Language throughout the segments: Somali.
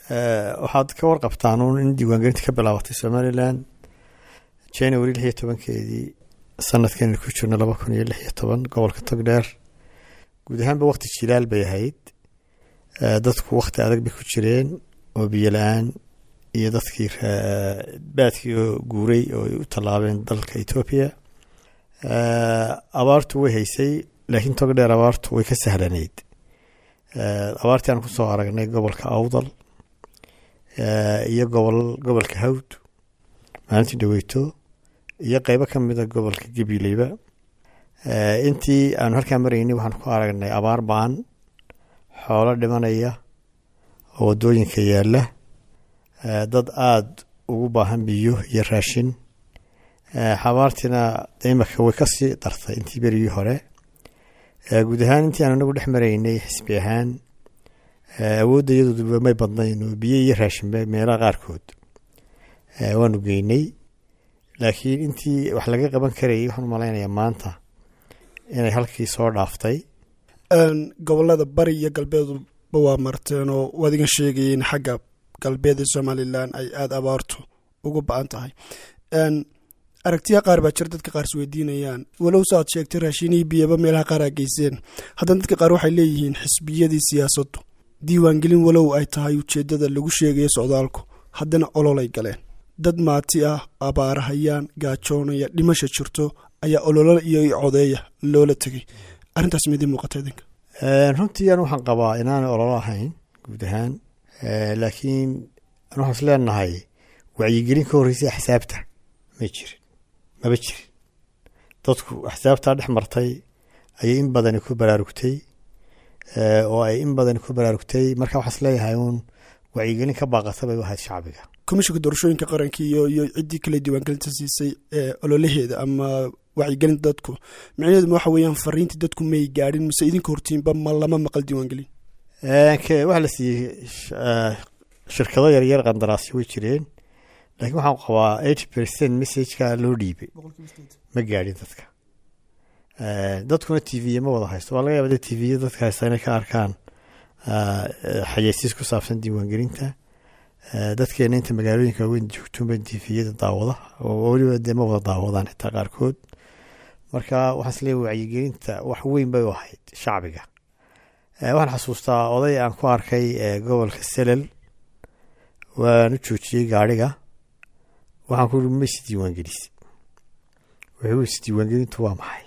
waxaad ka warqabtaan uun in diiwaangelinta ka bilaabatay somalilan january lix iyo tobankeedii sanadkan ku jirno laba kun iyo lix iyo toban gobolka togdheer guud ahaanba wakti jilaal bay ahayd dadku wakti adag bay ku jireen oo biyo la-aan iyo dadkii baadkii oo guuray oo ay u tallaabeen dalka etoobiya abaartu way haysay laakiin togdheer abaartu way ka sahlanayd abaartii aan kusoo aragnay gobolka awdal iyo gobol gobolka hawd maalintii dhaweyto iyo qeybo ka mida gobolka gabileyba intii aanu halkaa maraynay waxaan ku aragnay abaar baan xoolo dhimanaya oo wadooyinka yaala dad aada ugu baahan biyo iyo raashin xabaartiina imaka way kasii dartay intii berigii hore guud ahaan intii aan anagu dhex maraynay xisbi ahaan awoodda iyadooduba may badnayn oo biyo iyo raashinba meelaha qaarkood waanu geynay laakiin intii wax laga qaban karayay waxaan u malaynayaa maanta inay halkii soo dhaaftay gobolada bari iyo galbeeduba waa marteen oo waad iga sheegayeen xagga galbeed ee somalilan ay aada abaartu ugu ba-an tahay aragtiya qaar baa jira dadka qaar isweydiinayaan walow se aad sheegtay raashinihii biyaba meelaha qaar aa geyseen haddana dadka qaar waxay leeyihiin xisbiyadii siyaasaddu diiwaangelin walow ay tahay ujeeddada lagu sheegayo socdaalku haddana ololay galeen dad maati ah abaarahayaan gaajoonaya dhimasha jirto ayaa ololo iyo codeeya loola tegay arrintaas midii muuqata idinka runtii an waxaan qabaa inaanay ololo ahayn guud ahaan laakiin an waxaan is leenahay wacyigelin ka horreysay axsaabta ma jirin maba jirin dadku axsaabtaa dhex martay ayay in badani ku baraarugtay oo ay in badani ku baraarugtay marka waxaan is leeyahay uun wacyigelin ka baaqata bay u ahayd shacbiga komishinka doorashooyinka qaranka iyo iyo ciddii kale diiwaangelinta siisay ee ololaheeda ama wacyigelinta dadku micnaheedu ma waxa weeyaan fariintii dadku may gaadhin mise idinka hortiinba ma lama maqal diiwaangelin waxaa la siiyey shirkado yaryar qandaraasyo way jireen laakiin waxaan qabaa eighty percent messageka loo dhiibay ma gaadhin dadka dadkuna t v ma wada haysto waa laga yaaba t v dadka haysta inay ka arkaan xayeysiis ku saabsan diiwaangelinta dadkeena inta magaalooyinka waaweyn joogtoonba t vyada daawada oo weliba dee ma wada daawadaan xitaa qaarkood marka waxaan is leeyahay wacyigelinta wax weyn bay u ahayd shacbiga waxaan xasuustaa oday aan ku arkay gobolka selel waan u joojiyey gaadhiga waxaan ku uri ma is diiwaangelisay wuxuu is diiwaangelintu waa maxay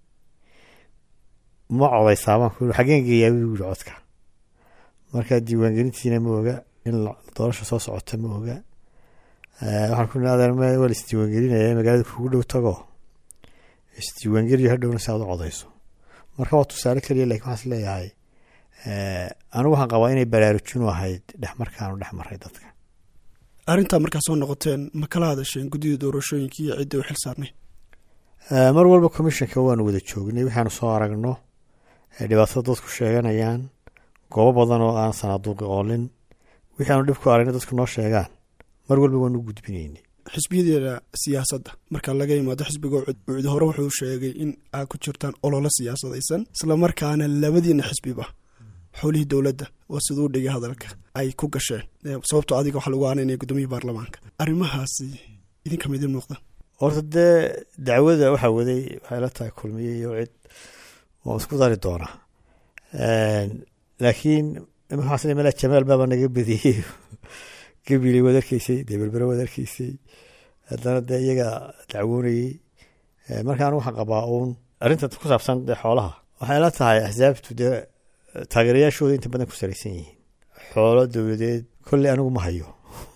ma codaysaa baan ku uri xaggeen geeyaa buu yiri codka marka diiwaangelintiina ma oga in doorasha soo socota ma oga waxaan ku adeer waa la isdiiwaangelinaya magaalada kugu dhow tago isdiiwaangeliyo hadhowna si aad u codayso marka waa tusaale keliya lakin waxaan is leeyahay anigu waxaan qabaa inay baraarujinu ahayd dhex markaanu dhex maray dadka arrintaa markaa soo noqoteen ma kala hadasheen guddida doorashooyinka iyo cidda u xil saarnay mar walba commissionka waanu wada joognay waxaanu soo aragno dhibaatada dadku sheeganayaan goobo badan oo aan sanaaduuqi oolin wixii aanu dhib ku aragna dadku noo sheegaan mar walba waanu u gudbinaynay xisbiyadeeda siyaasadda marka laga yimaado xisbiga ucud hore wuxuu sheegay in aad ku jirtaan ololo siyaasadaysan islamarkaana labadiina xisbiba xowlihii dowladda waa siduu dhigay hadalka ay ku gasheen sababto adiga waxa lagu aananaya gudoomiyii baarlamaanka arrimahaasi idinka midin muuqda horta dee dacwada waxaa waday waxay la tahay kulmiye iyo cid waan isku dari doonaa laakiin waxaas mala jamaal baaba naga badiyey gabiley waad arkeysay dee berbere waad arkeysay haddana dee iyaga dacwoonayey markaan waxaan qabaa uun arrinta ku saabsan dee xoolaha waxay la tahay axsaabtu dee taageerayaashooda inta badan ku salaysan yihiin xoolo dowladeed kolley anigu ma hayo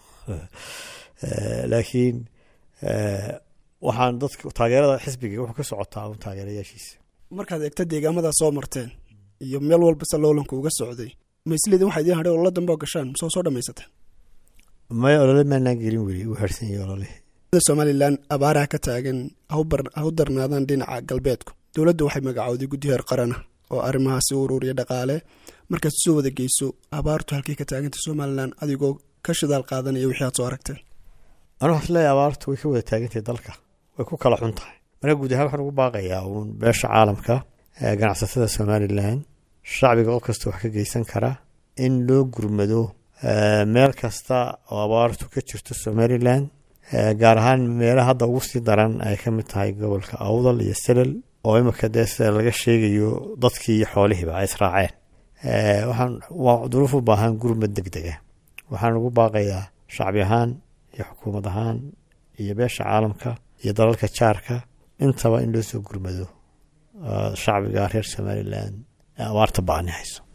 laakiin waxaan dadka taageerada xisbiga wuxuu ka socotaa un taageerayaashiisa markaad eegta deegaamadaa soo marteen iyo meel walba se loolanku uga socday maisleedin waxaa idiin hadhay ololo dambe oo gashaan masoo soo dhamaysateen maya olole maanaan gelin weli u harsan yahay ololihii somalilan abaaraha ka taagan ha u darnaadaan dhinaca galbeedku dowladda waxay magacowday guddi heer qarana oo arrimahaasi u ururiya dhaqaale markaad soo wada geyso abaartu halkay ka taagantay somalilan adigoo ka shidaal qaadanaya wixii aad soo aragteen anu waxas leeyahay abaartu way ka wada taagantahay dalka way ku kala xun tahay marka guud ahaan waxaan ugu baaqayaa uun beesha caalamka ganacsatada somalilan shacbiga qof kasta wax ka geysan kara in loo gurmado meel kasta oo abaartu ka jirto somalilan gaar ahaan meelaha hadda ugu sii daran ay ka mid tahay gobolka awdal iyo selal oo imika dee sida laga sheegayo dadkii iyo xoolihiiba ay israaceen waxaan waa duruuf u baahan gurmad deg dega waxaan ugu baaqayaa shacbi ahaan iyo xukuumad ahaan iyo beesha caalamka iyo dalalka jaarka intaba in loo soo gurmado shacbiga reer somalilan ee abaarta ba-ani hayso